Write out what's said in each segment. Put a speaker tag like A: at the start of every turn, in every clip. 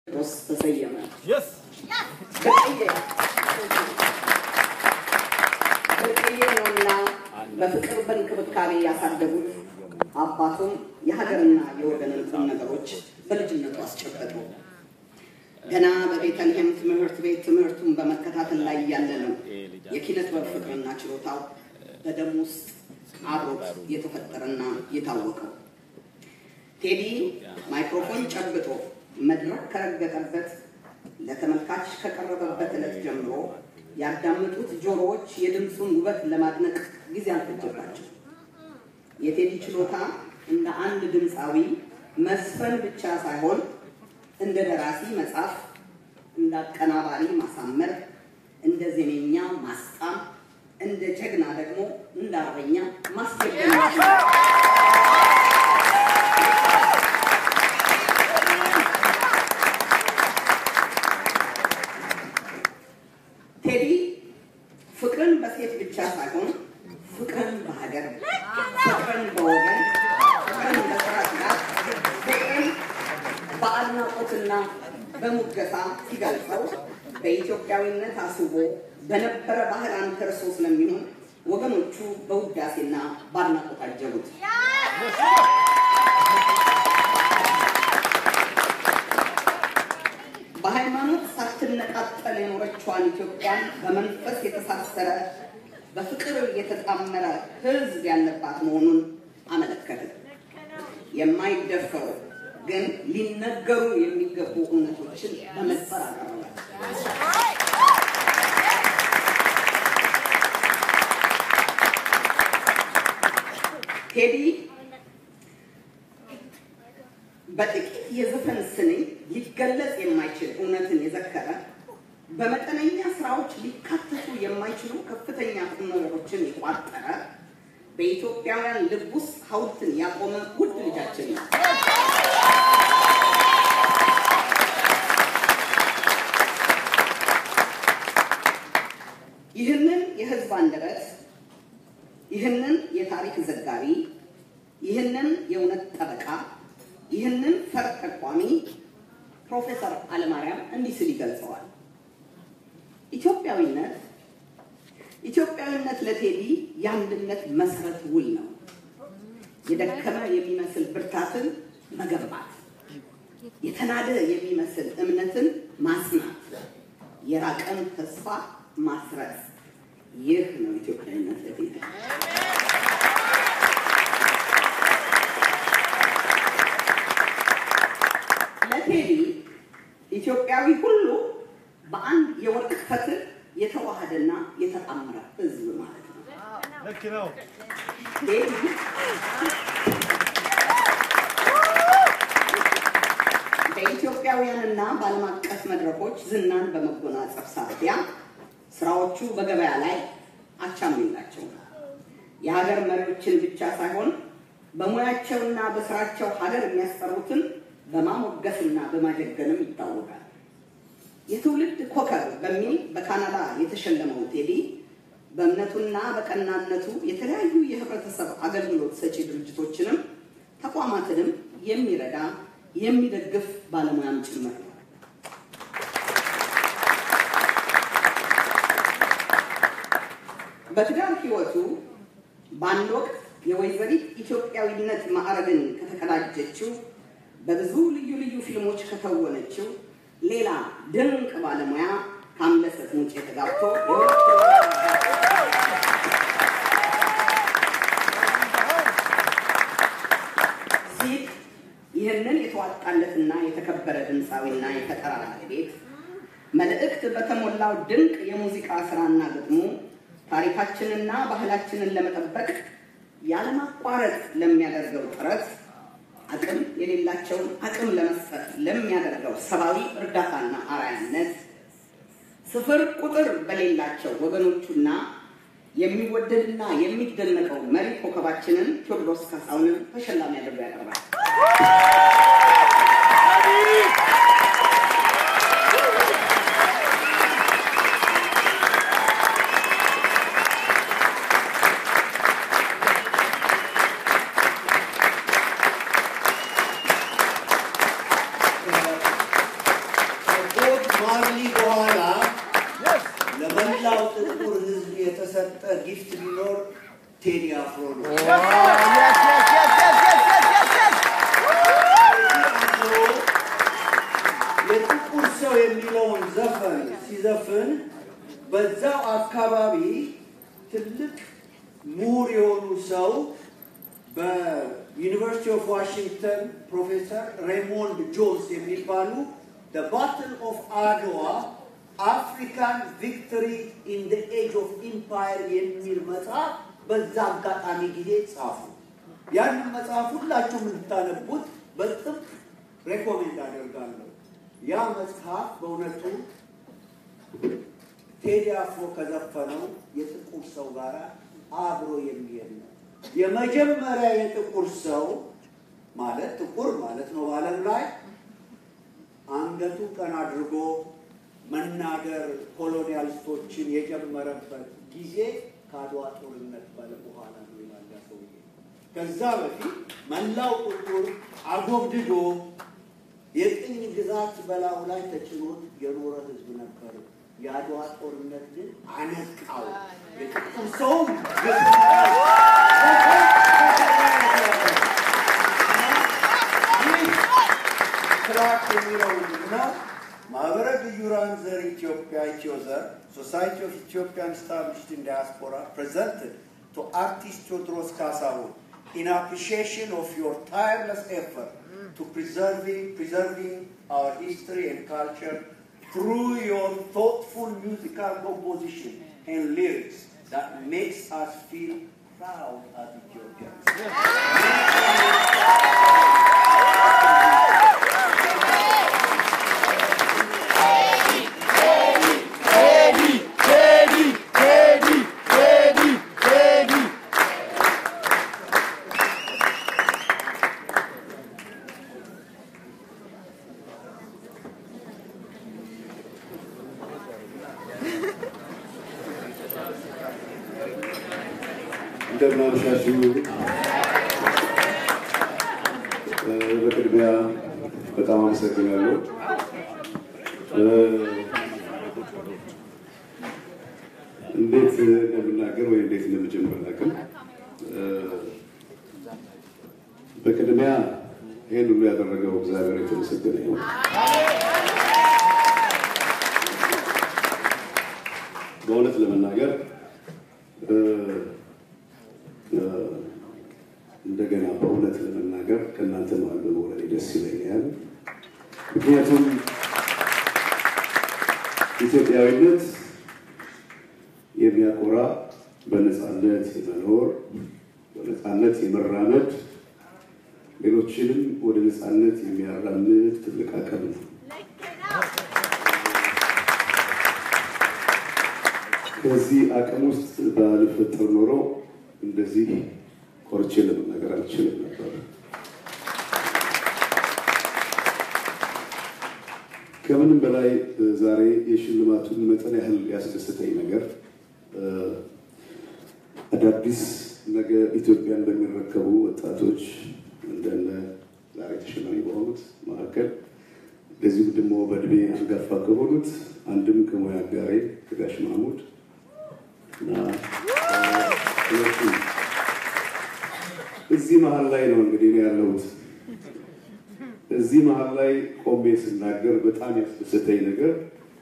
A: ቴዎድሮስ ተሰየመ።
B: Yes.
A: ብርቅዬ ብርቅዬ ነውና በፍቅር በእንክብካቤ ያሳደጉት አባቱም የሀገርና የወገንን ቁም ነገሮች በልጅነቱ አስጨበጡ። ገና በቤተልሔም ትምህርት ቤት ትምህርቱን በመከታተል ላይ ያለ ነው የኪነ ጥበብ ፍቅርና ችሎታው በደም ውስጥ አብሮት የተፈጠረና የታወቀው። ቴዲ ማይክሮፎን ጨብጦ መድረክ ከረገጠበት ለተመልካች ከቀረበበት ዕለት ጀምሮ ያዳመጡት ጆሮዎች የድምፁን ውበት ለማድነቅ ጊዜ አልፈጀባቸው። የቴዲ ችሎታ እንደ አንድ ድምፃዊ መስፈን ብቻ ሳይሆን እንደ ደራሲ መጻፍ፣ እንደ አቀናባሪ ማሳመር፣ እንደ ዜነኛ ማስጣም፣ እንደ ጀግና ደግሞ እንደ አርበኛ ማስጀገን ይችላል። ቴዲ ፍቅርን በሴት ብቻ ሳይሆን ፍቅርን በሀገር፣ ፍቅርን በወገን፣ ፍቅርን በስራ ትጋት፣ ፍቅርን በአድናቆትና በሙገሳ ሲገልጸው በኢትዮጵያዊነት አስቦ በነበረ ባህል አንተርሶ ስለሚሆን ወገኖቹ በውዳሴና በአድናቆት አጀቡት። በሃይማኖት ሳትነጣጠል የኖረችዋን ኢትዮጵያን በመንፈስ የተሳሰረ በፍቅር የተጣመረ ሕዝብ ያለባት መሆኑን አመለከተ። የማይደፈሩ ግን ሊነገሩ የሚገቡ እውነቶችን በመስፈር አቀረበ። ቴዲ በጥቂት የዘፈን ስንኝ ሊገለጽ የማይችል እውነትን የዘከረ በመጠነኛ ስራዎች ሊካተቱ የማይችሉ ከፍተኛ ቁም ነገሮችን የቋጠረ በኢትዮጵያውያን ልብ ውስጥ ሐውልትን ያቆመ ውድ ልጃችን ነው። ይህንን የህዝብ አንደበት፣ ይህንን የታሪክ ዘጋቢ፣ ይህንን የእውነት ጠበቃ ይህንን ፈር ጠቋሚ ፕሮፌሰር አለማርያም እንዲህ ስል ይገልጸዋል። ኢትዮጵያዊነት ኢትዮጵያዊነት ለቴዲ የአንድነት መሰረት ውል ነው። የደከመ የሚመስል ብርታትን መገንባት፣ የተናደ የሚመስል እምነትን ማጽናት፣ የራቀን ተስፋ ማስረጽ። ይህ ነው ኢትዮጵያዊነት ለቴዲ። ለቴዲ ኢትዮጵያዊ ሁሉ በአንድ የወርቅ ፈትል የተዋሃደና የተጣመረ ሕዝብ ማለት ነው።
B: ልክ ነው።
A: ቴዲ በኢትዮጵያውያንና በዓለም አቀፍ መድረኮች ዝናን በመጎናጸፍ ሳቢያ ስራዎቹ በገበያ ላይ አቻም የላቸው። የሀገር መሪዎችን ብቻ ሳይሆን በሙያቸውና በስራቸው ሀገር የሚያስጠሩትን በማሞገስና በማጀገንም ይታወቃል። የትውልድ ኮከብ በሚል በካናዳ የተሸለመው ቴዲ በእምነቱና በቀናነቱ የተለያዩ የህብረተሰብ አገልግሎት ሰጪ ድርጅቶችንም ተቋማትንም የሚረዳ የሚደግፍ ባለሙያም ጭምር ነው። በትዳር ህይወቱ በአንድ ወቅት የወይዘሪት ኢትዮጵያዊነት ማዕረግን ከተቀዳጀችው በብዙ ልዩ ልዩ ፊልሞች ከተወነችው ሌላ ድንቅ ባለሙያ ከአምለሰት ሙጬ ተጋብቶ ሲል ይህንን የተዋጣለትና የተከበረ ድምፃዊና የፈጠራ ባለቤት መልእክት በተሞላው ድንቅ የሙዚቃ ስራና ግጥሙ ታሪካችንና ባህላችንን ለመጠበቅ ያለማቋረጥ ለሚያደርገው ጥረት አቅም የሌላቸውን አቅም ለመስጠት ለሚያደርገው ሰብአዊ እርዳታና አርአያነት ስፍር ቁጥር በሌላቸው ወገኖቹና የሚወደድና የሚደነቀው መሪ ኮከባችንን ቴዎድሮስ ካሳሁንን ተሸላሚ አድርጎ ያቀርባል።
B: ጊፍት ቢኖር ቴዲ አፍሮ ነው። የጥቁር ሰው የሚለውን ዘፈን ሲዘፍን በዛው አካባቢ ትልቅ ምሁር የሆኑ ሰው በዩኒቨርሲቲ ኦፍ ዋሽንግተን ፕሮፌሰር ሬሞንድ ጆንስ የሚባሉ the battle of አድዋ አፍሪካን ቪክቶሪ ኢን the ኤጅ ኦፍ ኢምፓየር የሚል መጽሐፍ በዛ አጋጣሚ ጊዜ ጻፉ። ያንን መጽሐፍ ሁላችሁም እንድታነቡት በጥብቅ ሬኮሜንድ አደርጋለሁ። ያ መጽሐፍ በእውነቱ ቴዲ አፍሮ ከዘፈነው የጥቁር ሰው ጋር አብሮ የሚሄድ ነው። የመጀመሪያ የጥቁር ሰው ማለት ጥቁር ማለት ነው በዓለም ላይ አንገቱ ቀን አድርጎ መናገር ኮሎኒያሊስቶችን የጀመረበት ጊዜ ከአድዋ ጦርነት ባለ በኋላ ነው ይላል ያ ሰውዬ። ከዛ በፊት መላው ጥቁር አጎብድዶ የቅኝ ግዛት በላዩ ላይ ተጭኖት የኖረ ህዝብ ነበር። የአድዋ ጦርነት ግን አነቃው። የጥቁር ሰውም ክላክ የሚለው እና ማህበረ ግዩራን ዘር ኢትዮጵያ ኢትዮዘር ሶሳይቲ ኦፍ ኢትዮጵያን ስታብሊሽድ ኢን ዲያስፖራ ፕሬዘንትድ ቱ አርቲስት ቴዎድሮስ ካሳሁን in appreciation of your tireless effort to preserving, preserving our history and culture through your thoughtful musical composition and lyrics that makes us feel proud as Ethiopians.
C: እንደምናመሻችሁ በቅድሚያ በጣም አመሰግናለሁ። እንዴት እንደምናገር ወይ እንዴት እንደምጀምር አላውቅም። በቅድሚያ ይህን ሁሉ ያደረገው እግዚአብሔር የተመሰገነ ይሁን። በእውነት ለመናገር እንደገና በእውነት ለመናገር ከእናንተ መሀል በመውለዴ ደስ ይለኛል። ምክንያቱም ኢትዮጵያዊነት የሚያኮራ በነፃነት የመኖር በነፃነት የመራመድ ሌሎችንም ወደ ነፃነት የሚያራምድ ትልቅ አቅም ነው። ከዚህ አቅም ውስጥ ባልፈጠር ኖሮ እንደዚህ ኮርቼ ለመናገር አልችልም ነበር። ከምንም በላይ ዛሬ የሽልማቱን መጠን ያህል ያስደሰተኝ ነገር አዳዲስ ነገ ኢትዮጵያን በሚረከቡ ወጣቶች እንደነ ዛሬ ተሸላሚ በሆኑት መካከል እንደዚሁም ደግሞ በእድሜ አንጋፋ ከሆኑት አንድም ከሙያ አጋሬ ከጋሽ ማህሙድ እና ሁለቱ እዚህ መሀል ላይ ነው እንግዲህ እኔ ያለሁት። እዚህ መሀል ላይ ቆሜ ስናገር በጣም ያስደሰተኝ ነገር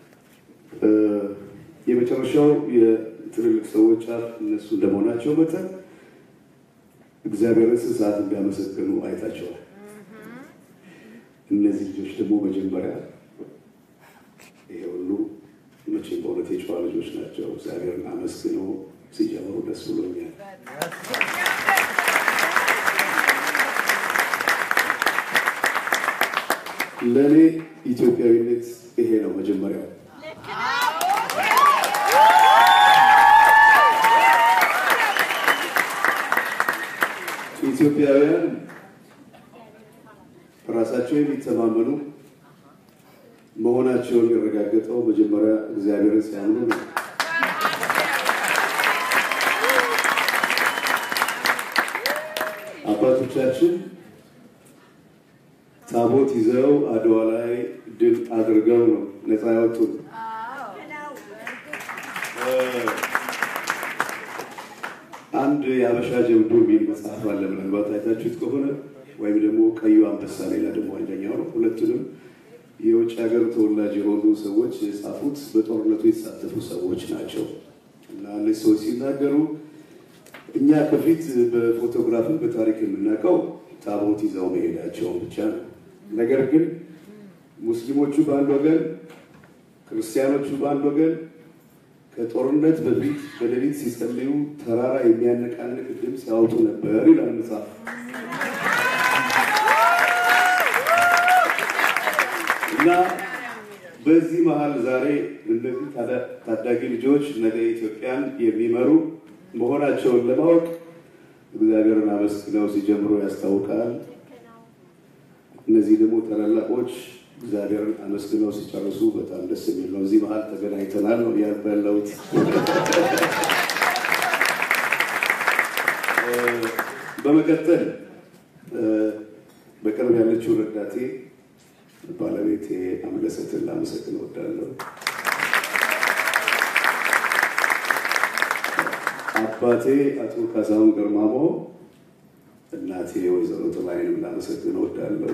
C: የመጨረሻው የትልልቅ ሰዎች አፍ እነሱ እንደመሆናቸው መጠን እግዚአብሔርን ስንት ሰዓት እንዲያመሰግኑ አይታቸዋል። እነዚህ ልጆች ደግሞ መጀመሪያ ይሄ ሁሉ መቼም በእውነት የጨዋ ልጆች ናቸው። እግዚአብሔርን አመስግነው ሲጀምሩ ደስ ብሎኛል። ለእኔ ኢትዮጵያዊነት ይሄ ነው መጀመሪያው። ኢትዮጵያውያን ራሳቸው የሚተማመኑ መሆናቸውን የሚረጋገጠው መጀመሪያ እግዚአብሔርን ሲያምኑ ነው። አባቶቻችን ታቦት ይዘው አድዋ ላይ ድል አድርገው ነው ነፃ ያወጡት። አንድ የአበሻ ጀብዱ የሚል መጽሐፍ አለ። ምናልባት አይታችሁት ከሆነ ወይም ደግሞ ቀዩ አንበሳ፣ ሌላ ደግሞ አንደኛው ነው። ሁለቱንም የውጭ ሀገር ተወላጅ የሆኑ ሰዎች የጻፉት በጦርነቱ የተሳተፉ ሰዎች ናቸው እና እነዚህ ሰዎች ሲናገሩ እኛ ከፊት በፎቶግራፍን በታሪክ የምናውቀው ታቦት ይዘው መሄዳቸውን ብቻ ነው። ነገር ግን ሙስሊሞቹ በአንድ ወገን፣ ክርስቲያኖቹ በአንድ ወገን ከጦርነት በፊት በሌሊት ሲጸልዩ ተራራ የሚያነቃንቅ ድምፅ ያወጡ ነበር ይላል መጽሐፍ። እና በዚህ መሀል ዛሬ እነዚህ ታዳጊ ልጆች ነገ ኢትዮጵያን የሚመሩ መሆናቸውን ለማወቅ እግዚአብሔርን አመስግነው ሲጀምሩ ያስታውቃል። እነዚህ ደግሞ ታላላቆች እግዚአብሔርን አመስግነው ሲጨርሱ በጣም ደስ የሚል ነው። እዚህ መሀል ተገናኝተናል ነው እያልኩ ያለሁት። በመቀጠል በቅርብ ያለችው ረዳቴ ባለቤቴ አምለሰትን ላመሰግን እወዳለሁ። አባቴ አቶ ካሳሁን ገርማሞ፣ እናቴ ወይዘሮ ጥላይንም ላመሰግን እወዳለሁ።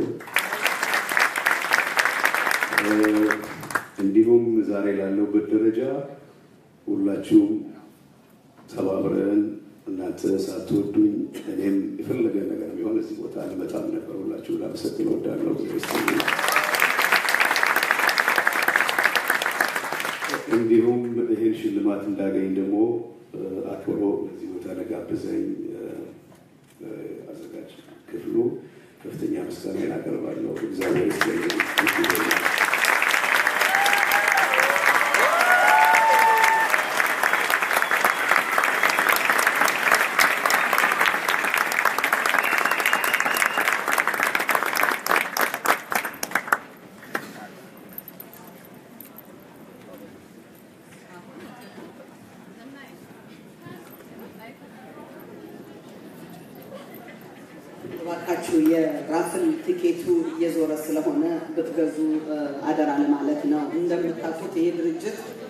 C: እንዲሁም ዛሬ ላለሁበት ደረጃ ሁላችሁም ተባብረን እናንተ ሳትወዱኝ እኔም የፈለገ ነገር ቢሆን እዚህ ቦታ አልመጣም ነበር። ሁላችሁም ላመሰግን እወዳለሁ። እንዲሁም ይህን ሽልማት እንዳገኝ ደግሞ አክብሮ እዚህ ቦታ ለጋበዘኝ አዘጋጅ ክፍሉ ከፍተኛ ምስጋና አቀርባለሁ። እግዚአብሔር ይስጥልኝ።
A: እባካችሁ የራፍል ቲኬቱ እየዞረ ስለሆነ ብትገዙ አደራ ለማለት ነው። እንደምታውቁት ይሄ ድርጅት